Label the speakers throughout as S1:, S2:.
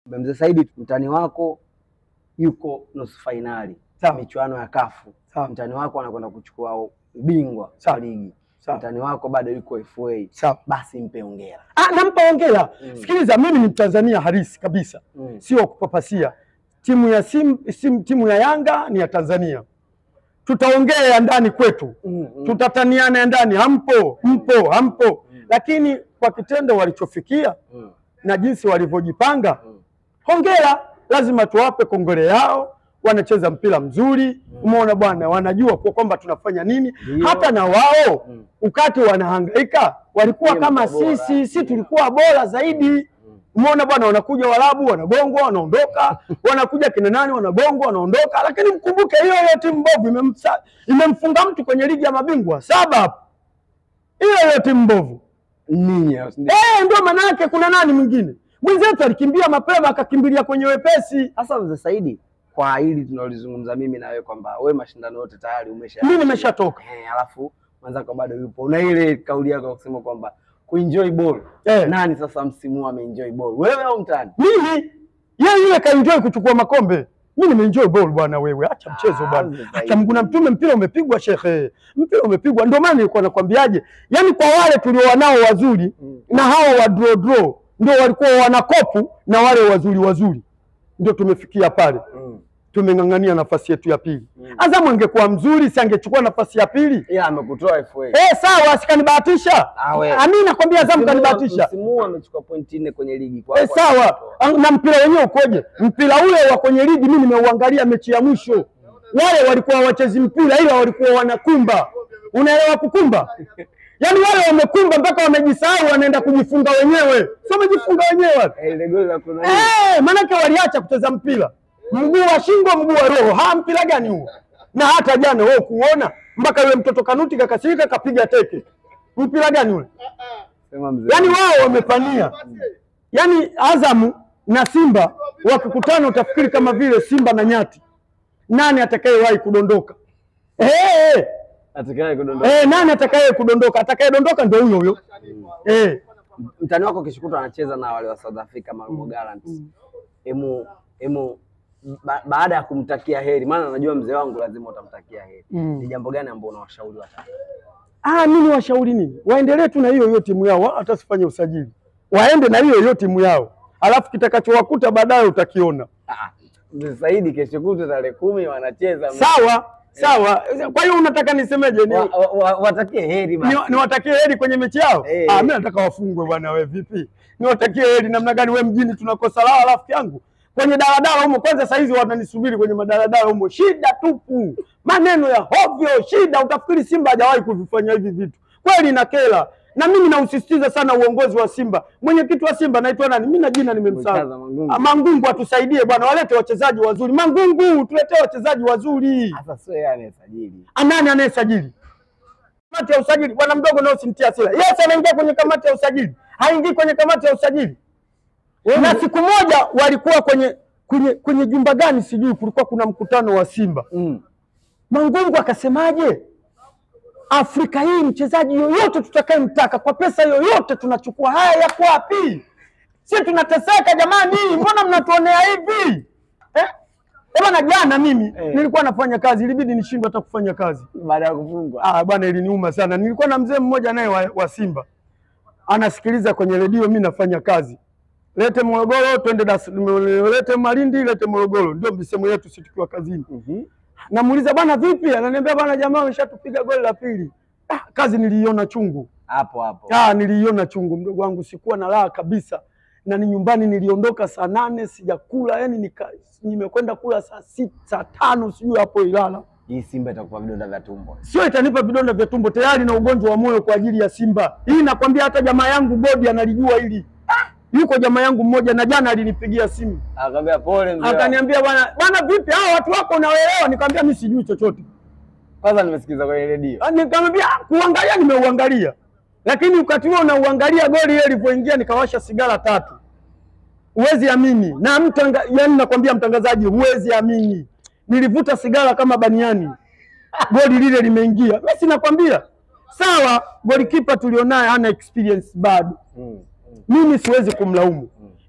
S1: Mzee Saidi, mtani wako yuko nusu fainali
S2: Sawa.
S1: michuano ya kafu.
S2: Sawa.
S1: Mtani wako anakwenda kuchukua ubingwa
S2: Sawa.
S1: wa ligi.
S2: Sawa.
S1: Mtani wako bado yuko FA.
S2: Sawa.
S1: Basi mpe hongera.
S2: Ah, nampa hongera.
S1: Mm.
S2: Sikiliza, mimi ni Mtanzania halisi kabisa,
S1: Mm.
S2: sio wa kupapasia. Timu ya sim, sim, timu ya Yanga ni ya Tanzania, tutaongea ya ndani kwetu,
S1: Mm, mm.
S2: tutataniana ya ndani, hampo mpo hampo, lakini kwa kitendo walichofikia
S1: Mm,
S2: na jinsi walivyojipanga,
S1: mm.
S2: hongera, lazima tuwape kongole yao. Wanacheza mpira mzuri, umeona bwana, wanajua kwa kwamba tunafanya nini.
S1: Ndio.
S2: Hata na wao
S1: Mm.
S2: ukati wanahangaika walikuwa
S1: Ndio,
S2: kama
S1: bora.
S2: sisi, si tulikuwa bora zaidi. Umeona bwana, wanakuja Waarabu wanabongwa, wanaondoka, wanakuja kina nani wanabongwa, wanaondoka. Lakini mkumbuke hiyo hiyo timu mbovu imemsa- imemfunga mtu kwenye ligi ya mabingwa saba hapo, hiyo hiyo timu mbovu
S1: Ninyi hao, si ndio?
S2: Eh, ndio maana yake. Kuna nani mwingine mwenzetu alikimbia mapema akakimbilia kwenye wepesi.
S1: Sasa Mzee Saidi, kwa hili tunalizungumza mimi na wewe kwamba wewe mashindano yote tayari umesha
S2: Mimi nimeshatoka
S1: eh, alafu mwenzako bado yupo, una ile kauli yako ya kusema kwamba kuenjoy ball.
S2: Eh.
S1: Nani sasa msimu huu ameenjoy ball, wewe au mtani?
S2: mimi, yeye yule kaenjoy kuchukua makombe, mi nimeenjoy ball bwana. Wewe acha mchezo
S1: Ah,
S2: bwana,
S1: Mzee
S2: acha
S1: Saidi.
S2: Mungu na mtume, mpira umepigwa shekhe, mpira umepigwa. Ndio maana nilikuwa nakwambiaje, yani kwa wale tuliowa nao wazuri
S1: Mm.
S2: na hao wa draw draw ndio walikuwa wanakopu na wale wazuri wazuri, ndio tumefikia pale
S1: Mm.
S2: tumeng'ang'ania nafasi yetu ya pili.
S1: Mm.
S2: Azamu angekuwa mzuri, si angechukua nafasi ya pili?
S1: Ila amekutoa FA.
S2: Eh, sawa, sikanibahatisha.
S1: Ah, we.
S2: Ami nakwambia Azamu
S1: Msimu huu-
S2: kanibahatisha.
S1: Msimu huu amechukua pointi nne kwenye ligi kwa
S2: Eh, sawa. Na mpira wenyewe ukoje? Mpira ule wa kwenye ligi mimi nimeuangalia mechi ya mwisho. Wale walikuwa wachezi mpira ila walikuwa wanakumba. Unaelewa kukumba? Yaani wale wamekumba mpaka wamejisahau wanaenda kujifunga wenyewe. Sio wamejifunga wenyewe wale.
S1: Eh, ile goli la kuna
S2: Eh, maanake waliacha kucheza mpira, mguu wa shingo, mguu wa roho. Ha, mpira gani huo? Na hata jana wewe kuona mpaka yule mtoto Kanuti kakasirika kapiga teke, mpira gani ule?
S1: sema mzee.
S2: Yaani wao wamepania, yaani Azamu na Simba wakikutana utafikiri kama vile Simba na Nyati, nani atakayewahi kudondoka? Eh, eh,
S1: atakaye kudondoka.
S2: eh, nani atakaye kudondoka? Atakayedondoka ndio huyo huyo. Eh,
S1: Mtani wako kesho anacheza na wale wa South Africa Malmo Gallants. Emu emu ba, baada ya kumtakia heri, maana najua mzee wangu lazima utamtakia heri.
S2: Mm.
S1: Ni jambo gani ambalo unawashauri watani?
S2: Ah, mimi washauri nini? Waendelee tu na hiyo hiyo timu yao, hata sifanye usajili, waende na hiyo hiyo timu yao, alafu kitakachowakuta baadaye utakiona.
S1: Ah, Mzee Saidi kesho kutwa tarehe kumi wanacheza.
S2: Sawa sawa. Kwa hiyo unataka nisemeje? Ni,
S1: Wa- wa- wa- Watakie heri basi.
S2: ni, niwatakie heri kwenye mechi yao?
S1: Eh.
S2: Ah, mimi nataka wafungwe bwana. We vipi? Niwatakie heri namna gani? We mjini tunakosa lao, rafiki yangu kwenye daladala humo. Kwanza saizi wananisubiri kwenye madaladala humo, shida tupu, maneno ya hovyo, shida. Utafikiri Simba hajawahi kuvifanya hivi vitu, kweli na kela. Na mimi nausisitiza sana uongozi wa Simba. Mwenyekiti wa Simba naitwa nani? Mimi na jina
S1: Murtaza
S2: nimemsahau.
S1: Mangungu.
S2: Ah, Mangungu atusaidie bwana, walete wachezaji wazuri. Mangungu, tuletee wachezaji wazuri.
S1: Sasa sio yeye anayesajili.
S2: Nani anayesajili? Kamati ya usajili. Bwana mdogo nao simtia hasira. Yes, anaingia kwenye kamati ya usajili, haingii kwenye kamati ya usajili. Na siku moja walikuwa kwenye kwenye kwenye jumba gani sijui, kulikuwa kuna mkutano wa Simba.
S1: Mm.
S2: Mangungu akasemaje? Afrika hii mchezaji yoyote tutakayemtaka kwa pesa yoyote tunachukua. Haya yako wapi? Si tunateseka jamani, mbona mnatuonea hivi eh? Eh, Bwana jana mimi
S1: Eh.
S2: nilikuwa nafanya kazi, ilibidi nishindwe hata kufanya kazi.
S1: Baada ya kufungwa.
S2: Ah, bwana iliniuma sana. Nilikuwa na mzee mmoja naye wa, wa Simba anasikiliza kwenye redio, mimi nafanya kazi. Lete Morogoro twende Dar es Salaam, lete Malindi, lete Morogoro, ndio misemo yetu sisi tukiwa kazini.
S1: Mhm.
S2: Namuuliza bwana, vipi? Ananiambia bwana, jamaa wameshatupiga goli la pili. Ah, kazi niliiona chungu.
S1: Hapo hapo.
S2: Ah, niliiona chungu mdogo wangu, sikuwa na raha kabisa, na ni nyumbani niliondoka saa nane sijakula, yani nika, nimekwenda kula saa sita saa tano sijui hapo Ilala.
S1: Hii Simba itakupa vidonda vya tumbo.
S2: Sio itanipa vidonda vya tumbo, tayari na ugonjwa wa moyo kwa ajili ya Simba. Hii nakwambia, hata jamaa yangu Bodi analijua hili. Yuko jamaa yangu mmoja na jana alinipigia simu
S1: Akamwambia pole mzee. wangu.
S2: akaniambia, bwana bwana, vipi hao watu wako unawaelewa? Nikamwambia mimi sijui chochote.
S1: Kwanza nimesikiza kwenye redio.
S2: Ah, Nikamwambia "Ah, kuangalia, nimeuangalia, lakini wakati huo unauangalia goli ile ilivyoingia, nikawasha sigara tatu. Huwezi amini na mtanga, yani nakwambia mtangazaji, huwezi amini, nilivuta sigara kama baniani, goli lile limeingia. Mimi sinakwambia sawa, golikipa tulionaye hana experience bado
S1: Mm. Mm.
S2: mimi siwezi kumlaumu.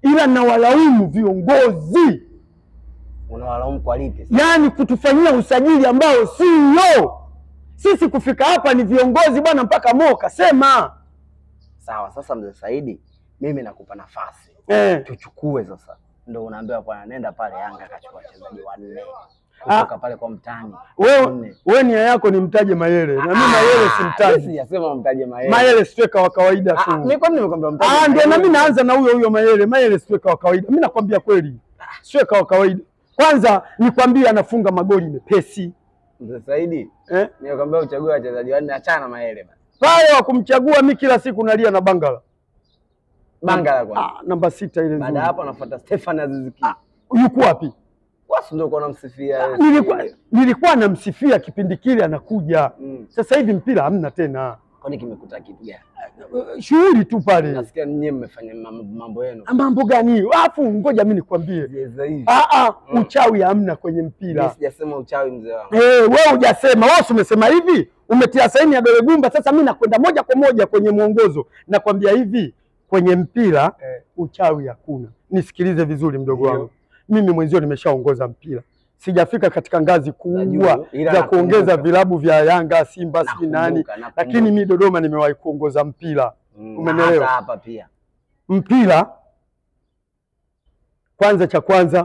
S2: ila nawalaumu viongozi,
S1: Unawalaumu kwa lipi? sasa?
S2: yaani kutufanyia usajili ambao sio sisi. Kufika hapa ni viongozi bwana, mpaka Mo kasema
S1: Sawa, sasa mzee Saidi, mimi nakupa nafasi
S2: eh.
S1: tuchukue sasa. Ndo unaambiwa bwana, nenda pale Yanga akachukua wachezaji wanne
S2: Ah.
S1: kutoka pale kwa mtani
S2: Wewe
S1: Wanne.
S2: wewe nia yako ni mtaje Mayele na mimi Mayele simtaji.
S1: Sijasema mtaje Mayele.
S2: Mayele striker wa kawaida
S1: Ah,
S2: tu.
S1: mimi kwani nimekwambia mtaje
S2: Ah, ndio na
S1: Mayele?
S2: mimi naanza na huyo huyo Mayele. Mayele striker wa kawaida. Mimi nakwambia kweli. Striker wa kawaida. Kwanza nikwambie anafunga magoli mepesi.
S1: Mzee Saidi,
S2: Eh?
S1: nimekwambia uchague wachezaji wanne, achana na Mayele basi.
S2: Pale wa kumchagua mimi kila siku nalia na Bangala.
S1: Bangala kwanza.
S2: Ah, namba sita ile
S1: Baada
S2: nzuri.
S1: ya hapo anafuata Stefan Aziz Ki.
S2: Yuko wapi?
S1: Wasi ndio kwa namsifia.
S2: Nilikuwa nilikuwa namsifia kipindi kile anakuja.
S1: Mm.
S2: Sasa hivi mpira hamna tena.
S1: Kwani kimekuta kitu gani?
S2: Shughuli tu pale.
S1: Nasikia nyinyi mmefanya mam- mambo yenu.
S2: Mambo gani hiyo? Alafu ngoja mimi nikwambie.
S1: Sasa hivi.
S2: Ah ah,
S1: Mm.
S2: uchawi hamna kwenye
S1: Mimi
S2: mpira.
S1: sijasema uchawi mzee wangu.
S2: Eh, wewe hujasema, wewe si umesema hivi, umetia saini ya dole gumba. Sasa mimi nakwenda moja kwa moja kwenye mwongozo, nakwambia hivi, kwenye mpira
S1: Eh.
S2: uchawi hakuna. Nisikilize vizuri, mdogo
S1: Ndio.
S2: wangu, mimi mwenzio nimeshaongoza mpira, sijafika katika ngazi kubwa
S1: juu, ila
S2: za kuongeza
S1: nakumbuka.
S2: vilabu vya Yanga, Simba, si nani,
S1: Nakumbuka, nakumbuka.
S2: lakini mi Dodoma nimewahi kuongoza mpira.
S1: Mm,
S2: umenielewa?
S1: hata hapa pia.
S2: Mpira kwanza, cha kwanza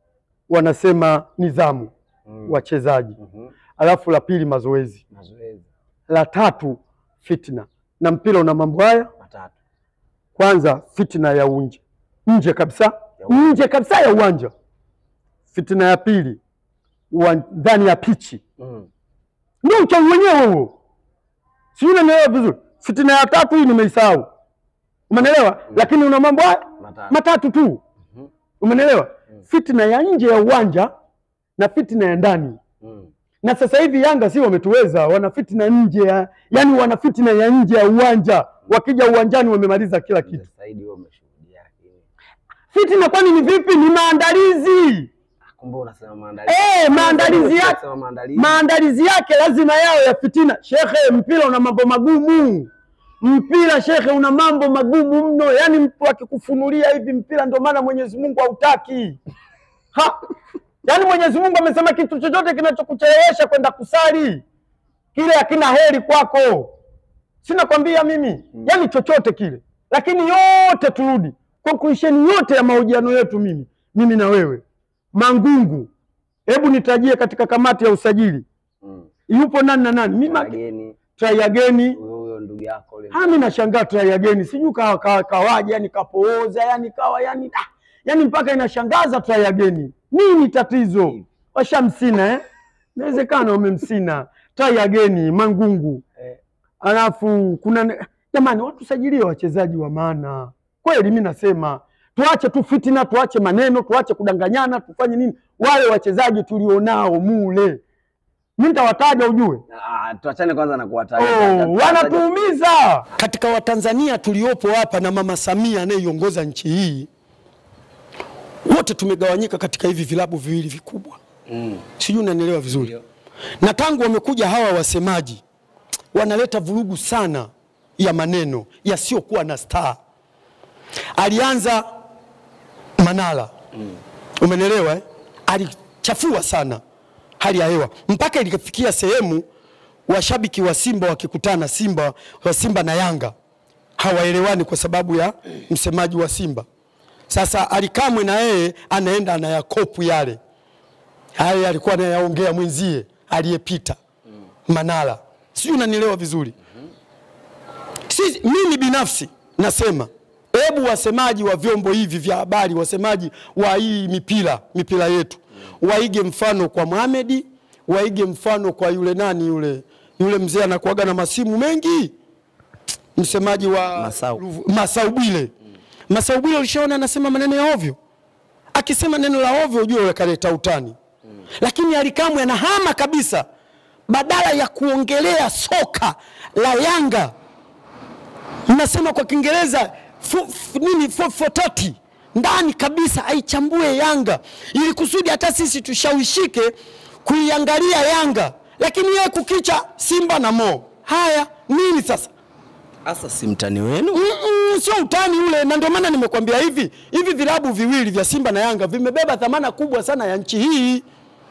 S2: wanasema nidhamu
S1: Mm.
S2: wachezaji,
S1: Mhm.
S2: alafu la pili mazoezi
S1: Mazoezi
S2: la tatu fitna, na mpira una mambo haya.
S1: matatu.
S2: Kwanza fitna ya unje, nje kabisa,
S1: Ya uwanja.
S2: nje kabisa ya uwanja. Fitna ya pili uwan- ndani ya pichi,
S1: Mm.
S2: ndio uchawi wenyewe huo, sijui unanielewa vizuri. Fitna ya tatu hii nimeisahau, umenelewa? Lakini una mambo haya
S1: Matatu.
S2: matatu tu,
S1: Mhm.
S2: umenelewa?
S1: Mm.
S2: Fitna ya nje ya uwanja na fitna ya ndani
S1: Mm.
S2: na sasa hivi Yanga si wametuweza, wana fitna nje ya yani, wana fitna ya nje ya uwanja. Wakija uwanjani wamemaliza kila kitu.
S1: Mzee Saidi wewe umeshuhudia lakini.
S2: Fitina kwani ni vipi? Ni maandalizi
S1: Ah, Kumbe unasema maandalizi.
S2: eh, maandalizi yake,
S1: Unasema maandalizi.
S2: maandalizi yake lazima yao ya fitina. Shekhe, mpira una mambo magumu. Mpira shekhe, una mambo magumu mno, yaani mtu akikufunulia hivi mpira, ndio maana Mwenyezi Mungu hautaki ha. Yaani Mwenyezi Mungu amesema kitu chochote kinachokuchelewesha kwenda kusali kile hakina heri kwako, sina kwambia mimi
S1: Mm.
S2: yaani chochote kile, lakini yote turudi conclusion yote ya mahojiano yetu, mimi mimi na wewe Mangungu, hebu nitajie katika kamati ya usajili
S1: Mm.
S2: yupo nani na nani? Mimi
S1: Wageni
S2: try again.
S1: huyo huyo ndugu yako yule.
S2: Ah, mimi nashangaa try again, sijui kawa kawa kawaje, yani kapooza, yani kawa yani ah, yani mpaka inashangaza try again. Nini tatizo? Washamsina eh? Inawezekana wamemsina. Try again Mangungu.
S1: Eh,
S2: Alafu kuna jamani, watu sajilie wachezaji wa maana kweli. Mi nasema tuache tu fitina, tuache maneno, tuache kudanganyana, tufanye nini? Wale wachezaji tulionao mule, mi nitawataja ujue
S1: ah, tuachane kwanza na kuwataja.
S2: Oh, wanatuumiza katika Watanzania tuliopo hapa na Mama Samia anayeiongoza nchi hii, wote tumegawanyika katika hivi vilabu viwili vikubwa,
S1: Mm.
S2: sijui unanielewa vizuri.
S1: Ndio.
S2: Na tangu wamekuja hawa wasemaji, wanaleta vurugu sana ya maneno yasiyokuwa na staa. Alianza Manara, umenielewa eh? Alichafua sana hali ya hewa mpaka ilifikia sehemu washabiki wa Simba wakikutana Simba wa Simba na Yanga hawaelewani kwa sababu ya msemaji wa Simba. Sasa Alikamwe na yeye anaenda anayakopu yale hayo alikuwa anayaongea mwenzie aliyepita Manara, sijui unanielewa vizuri. Sisi, mimi binafsi nasema hebu wasemaji wa vyombo hivi vya habari, wasemaji wa hii mipira mipira yetu waige mfano kwa Mohamed, waige mfano kwa yule nani yule yule mzee anakuaga na masimu mengi, msemaji wa
S1: Masau.
S2: Ruvu- Masau Bwile. Masau Bwile ulishaona anasema maneno ya ovyo, akisema neno la ovyo ujue ule kaleta utani lakini Alikamwe anahama kabisa, badala ya kuongelea soka la Yanga, mnasema kwa Kiingereza fu- fu- nini fo- fototi ndani kabisa, aichambue Yanga ili kusudi hata sisi tushawishike kuiangalia Yanga, lakini yeye kukicha Simba na Mo. Haya nini sasa?
S1: Sasa si mtani wenu?
S2: Mm-mm, sio utani ule, na ndio maana nimekwambia hivi hivi, vilabu viwili vya Simba na Yanga vimebeba dhamana kubwa sana ya nchi hii.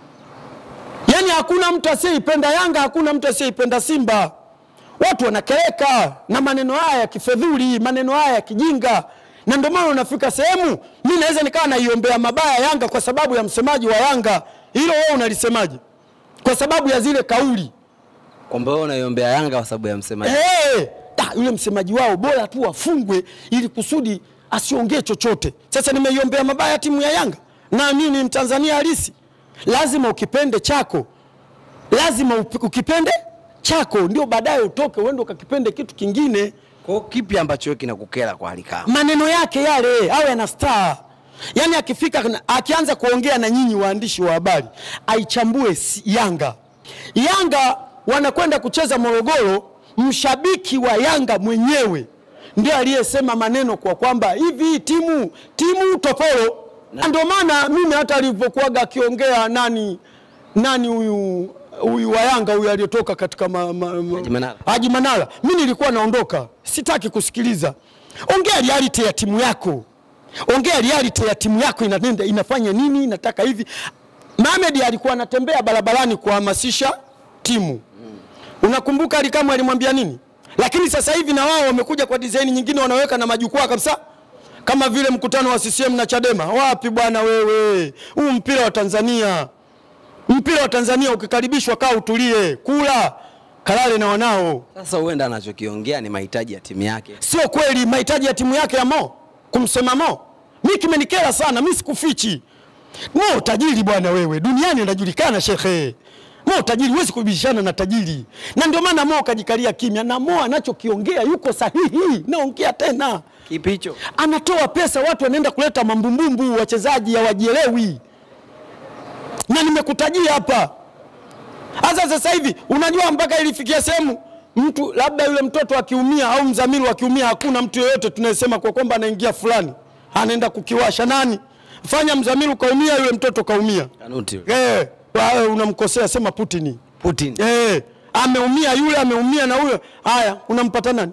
S2: Yaani hakuna mtu asiyeipenda Yanga, hakuna mtu asiyeipenda Simba. Watu wanakeleka na maneno haya ya kifedhuli, maneno haya ya kijinga, na ndio maana unafika sehemu mi naweza nikawa naiombea mabaya Yanga kwa sababu ya msemaji wa Yanga. Hilo wewe unalisemaje? Kwa sababu ya zile kauli
S1: Kwamba wewe unaiombea Yanga kwa sababu ya msemaji.
S2: Hey, da, yule msemaji wao bora tu afungwe ili kusudi asiongee chochote. Sasa nimeiombea mabaya timu ya Yanga, na mimi ni Mtanzania halisi. Lazima ukipende chako, lazima upi- ukipende chako ndio baadaye utoke uende ukakipende kitu kingine.
S1: Kwa hiyo kipi ambacho wewe kinakukera kwa hali kama?
S2: Maneno yake yale awe na star, yaani akifika na- akianza kuongea na nyinyi waandishi wa habari aichambue si- Yanga. Yanga wanakwenda kucheza Morogoro, mshabiki wa Yanga mwenyewe ndio aliyesema maneno kwa kwamba hivi timu timu toporo, na ndio maana mimi hata alivyokuwaga akiongea nani nani huyu huyu wa Yanga huyu aliyetoka katika ma, ma, ma,
S1: Haji Manara.
S2: Haji Manara, mimi nilikuwa naondoka, sitaki kusikiliza. Ongea reality ya timu yako, ongea reality ya timu yako inanenda, inafanya nini, inataka hivi. Mohamed alikuwa anatembea barabarani kuhamasisha timu, unakumbuka Alikamwe alimwambia nini? Lakini sasa hivi na wao wamekuja kwa design nyingine, wanaweka na majukwaa kabisa kama vile mkutano wa CCM na Chadema. Wapi bwana wewe, huu mpira wa Tanzania mpira wa Tanzania ukikaribishwa, kaa utulie, kula kalale na wanao.
S1: Sasa huenda anachokiongea ni mahitaji ya timu yake.
S2: Sio kweli mahitaji ya timu yake ya Mo kumsema Mo, mi kimenikera sana, mi sikufichi. Mo tajiri bwana wewe, duniani anajulikana shekhe. Mo tajiri, huwezi kubishana na tajiri, na ndio maana Mo kajikalia kimya, na Mo anachokiongea yuko sahihi. Naongea tena,
S1: Kipi hicho?
S2: anatoa pesa, watu wanaenda kuleta mambumbumbu, wachezaji hawajielewi, na nimekutajia hapa. Hasa sasa hivi unajua, mpaka ilifikia sehemu mtu labda yule mtoto akiumia au mzamiru akiumia, hakuna mtu yeyote tunayesema kwa kwamba anaingia fulani anaenda kukiwasha. Nani fanya mzamiru kaumia, yule mtoto kaumia,
S1: Kanuti. yule.
S2: eh, wewe unamkosea, sema Putin.
S1: Putin.
S2: Eh, ameumia yule, ameumia na huyo. Haya, unampata nani?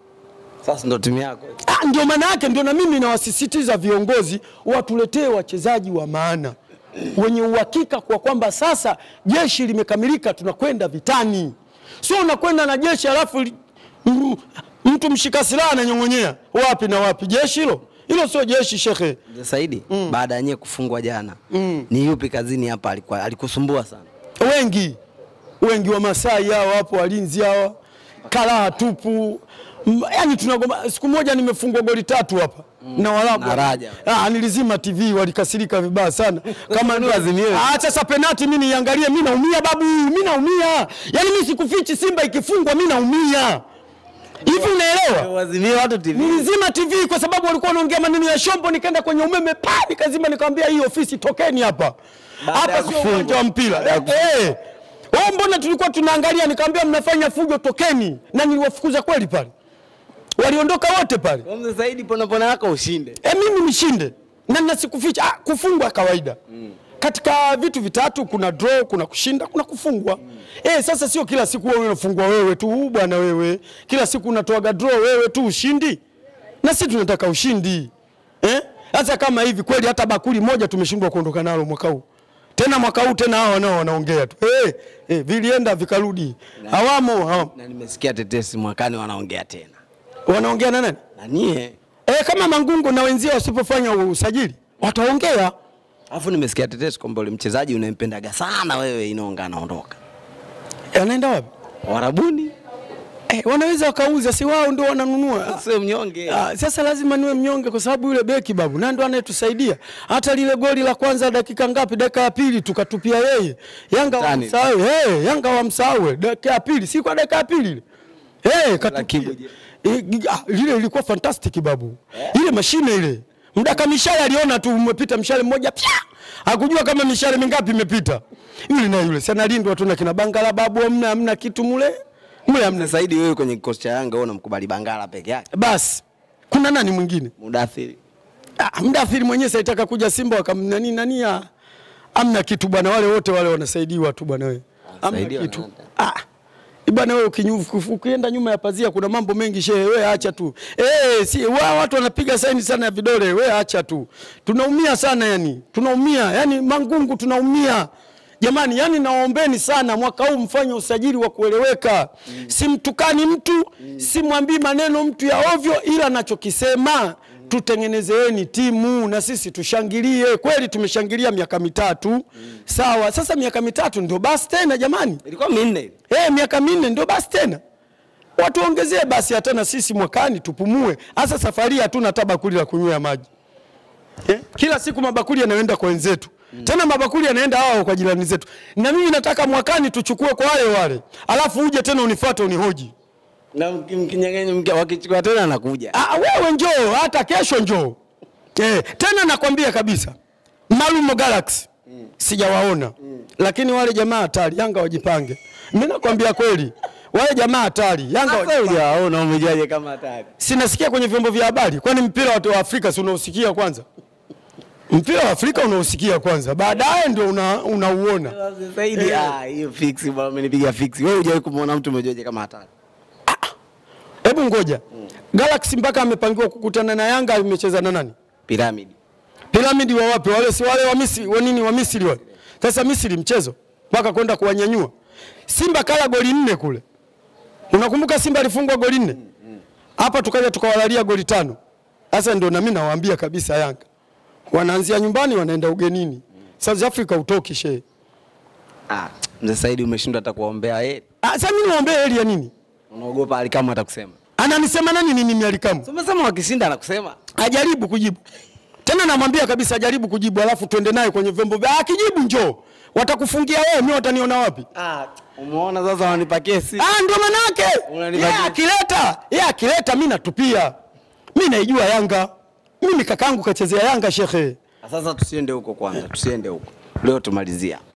S1: Sasa ndo timu yako.
S2: Ah, ndio maana yake, ndio na mimi nawasisitiza viongozi watuletee wachezaji wa maana wenye uhakika kwa kwamba sasa jeshi limekamilika, tunakwenda vitani. Sio unakwenda na jeshi alafu li- m- mtu mshika silaha ananyong'onyea wapi na wapi. Jeshi hilo hilo sio jeshi shekhe.
S1: Mzee Saidi, baada ya nyie kufungwa jana, ni yupi kazini hapa alikuwa alikusumbua sana?
S2: wengi wengi wa Masai hawa hapo, walinzi hawa, karaha tupu. M- Yaani tunagoma. Siku moja nimefungwa goli tatu hapa na Waarabu.
S1: Na Raja.
S2: Ah, nilizima TV walikasirika vibaya sana. Kama ndio
S1: azimie.
S2: Ah, sasa penalti mimi niangalie, mimi naumia babu, mimi naumia. Yaani mimi sikufichi, Simba ikifungwa mimi naumia. Hivi unaelewa?
S1: Wazimie watu TV.
S2: Nilizima TV kwa sababu walikuwa wanaongea maneno ya shombo, nikaenda kwenye umeme pa nikazima, nikamwambia hii ofisi tokeni hapa.
S1: Baada ya
S2: Hapa sio
S1: kufungwa.
S2: uwanja wa mpira. Eh. Wao mbona tulikuwa tunaangalia, nikamwambia mnafanya fujo, tokeni. Na niliwafukuza kweli pale. Waliondoka wote pale.
S1: Kwa Mzee Saidi, pona pona yako ushinde.
S2: E, mimi nishinde na nasikuficha. Ah, kufungwa kawaida katika vitu vitatu, kuna draw, kuna kushinda, kuna kufungwa. Eh, sasa sio kila siku wewe unafungwa wewe tu "Huu bwana wewe, kila siku unatoaga draw wewe tu ushindi, na sisi tunataka ushindi eh? Sasa kama hivi kweli, hata bakuli moja tumeshindwa kuondoka nalo mwaka huu tena mwaka huu tena, hao nao wanaongea tu eh, eh, vilienda vikarudi, hawamo hawamo.
S1: Na nimesikia tetesi mwakani wanaongea tena.
S2: Wanaongea na nani?
S1: Na nyie,
S2: Eh, kama Mangungu na wenzia wasipofanya usajili wataongea.
S1: alafu nimesikia tetesi kwamba ule mchezaji unayempendaga sana wewe Inonga anaondoka.
S2: Eh, Anaenda wapi?
S1: Warabuni
S2: Eh, wanaweza wakauza, si wao ndio wananunua.
S1: sio mnyonge.
S2: Ah, sasa lazima niwe mnyonge kwa sababu yule beki babu na ndo anayetusaidia. Hata lile goli la kwanza dakika ngapi? Dakika ya pili tukatupia yeye. Yanga
S1: Tani.
S2: wamsahau. Hey, Yanga wamsahau dakika ya pili, si kwa dakika ya pili ile. Eh, katupia.
S1: Kibu je?
S2: Eh, gi- ah, lile ilikuwa fantastic babu. Ile mashine ile. Mdaka mishale aliona tu umepita mshale mmoja pia. Hakujua kama mishale mingapi imepita. Yule na yule. Sana lindwa tu na kina Bangala babu hamna hamna kitu mule. Mule hamna.
S1: Mzee Saidi, wewe kwenye kikosi cha Yanga wewe unamkubali Bangala peke yake.
S2: Basi. Kuna nani mwingine?
S1: Mudathiri.
S2: Ah, mdathiri mwenyewe saitaka kuja Simba wakamnani nani ah, amna kitu bwana, wale wote wale wanasaidiwa tu bwana wewe, amna
S1: Wanasaidiwa
S2: kitu
S1: na
S2: ah, Bwana wewe ukinyufu ukienda nyuma ya pazia kuna mambo mengi shehe, wewe acha tu. Eh, si wa watu wanapiga saini sana ya vidole, wewe acha tu. Tunaumia sana yani. Tunaumia. Yani Mangungu tunaumia. Jamani, yani naombeni sana mwaka huu mfanye usajili wa kueleweka. Mm. Simtukani mtu, mm. simwambii maneno mtu ya ovyo ila nachokisema mm. tutengenezeeni timu na sisi tushangilie. Kweli tumeshangilia miaka mitatu. Mm. Sawa, sasa miaka mitatu ndio basi tena jamani.
S1: Ilikuwa minne.
S2: Eh, miaka minne ndio basi tena. Watuongezee basi hata na sisi mwakani tupumue. Hasa safari hatuna hata bakuli la kunywea maji. Eh? Kila siku mabakuli yanaenda kwa wenzetu. Mm. Tena mabakuli yanaenda hao kwa jirani zetu. Na mimi nataka mwakani tuchukue kwa wale wale. Alafu uje tena unifuate unihoji.
S1: Na mkinyang'anya mke wakichukua tena anakuja.
S2: Ah, wewe njoo hata kesho njoo. Eh, tena nakwambia kabisa. Malumo Galaxy. Mm. Sijawaona. Mm. Lakini wale jamaa hatari, Yanga wajipange. Mimi nakwambia kweli. Wale jamaa hatari, Yanga wajipange.
S1: Hujaona umejaje kama hatari.
S2: Sinasikia kwenye vyombo vya habari. Kwani mpira wa Afrika si unaosikia kwanza? Mpira wa Afrika unausikia kwanza, baadaye ndio unauona. Una
S1: Zaidi ah, hiyo fix bwana, umenipiga fix. Wewe hujawahi kumuona mtu umejoje kama hatari?
S2: Hebu ngoja. Mm. Galaxy mpaka amepangiwa kukutana na Yanga amecheza na nani?
S1: Pyramid.
S2: Pyramid wa wapi? Wale si wale wa Misri, wa nini wa Misri wale. Sasa Misri mchezo mpaka kwenda kuwanyanyua. Simba kala goli nne kule. Unakumbuka Simba alifungwa goli nne? Hapa mm, tukaja tukawalalia goli tano. Sasa ndio na mimi nawaambia kabisa Yanga wanaanzia nyumbani wanaenda ugenini. Mm. South Africa utoki she.
S1: Ah, mzee Saidi umeshindwa hata kuombea heri.
S2: Ah, sasa mimi niombe heri ya nini?
S1: Unaogopa Alikamu atakusema.
S2: Ananisema nani nini mimi Alikamu?
S1: So, umesema wakishinda anakusema.
S2: Ajaribu kujibu. Tena namwambia kabisa ajaribu kujibu alafu tuende naye kwenye vyombo vya akijibu njoo. Watakufungia wewe, mimi wataniona wapi?
S1: Ah, umeona sasa wananipa kesi.
S2: Ah, ndio maana yake. Yeye akileta, yeye akileta mimi natupia. Mimi naijua Yanga. Mimi kakangu kachezea Yanga shekhe.
S1: Sasa tusiende huko kwanza, tusiende huko. Leo tumalizia.